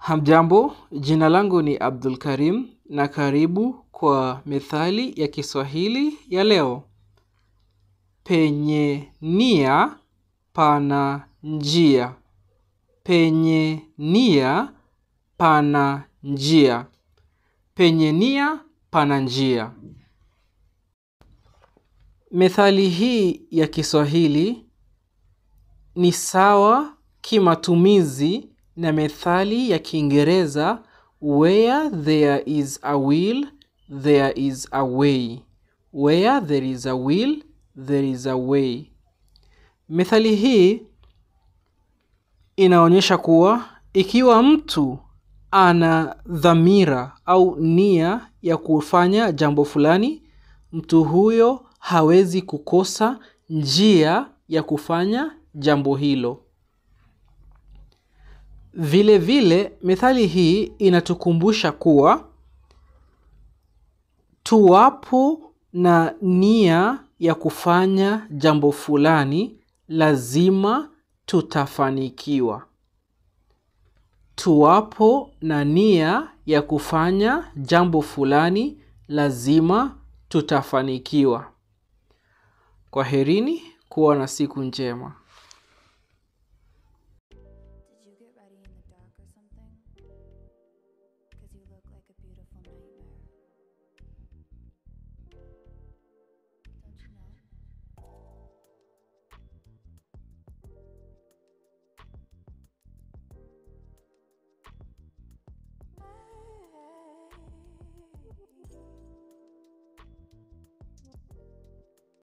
Hamjambo, jina langu ni Abdul Karim na karibu kwa methali ya Kiswahili ya leo. Penye nia pana njia. Penye nia pana njia. Penye nia pana njia. Methali hii ya Kiswahili ni sawa kimatumizi na methali ya Kiingereza where there is a will there is a way. Where there is a will there is a way. Methali hii inaonyesha kuwa ikiwa mtu ana dhamira au nia ya kufanya jambo fulani, mtu huyo hawezi kukosa njia ya kufanya jambo hilo. Vile vile, methali hii inatukumbusha kuwa tuwapo na nia ya kufanya jambo fulani, lazima tutafanikiwa. Tuwapo na nia ya kufanya jambo fulani, lazima tutafanikiwa. Kwaherini, kuwa na siku njema.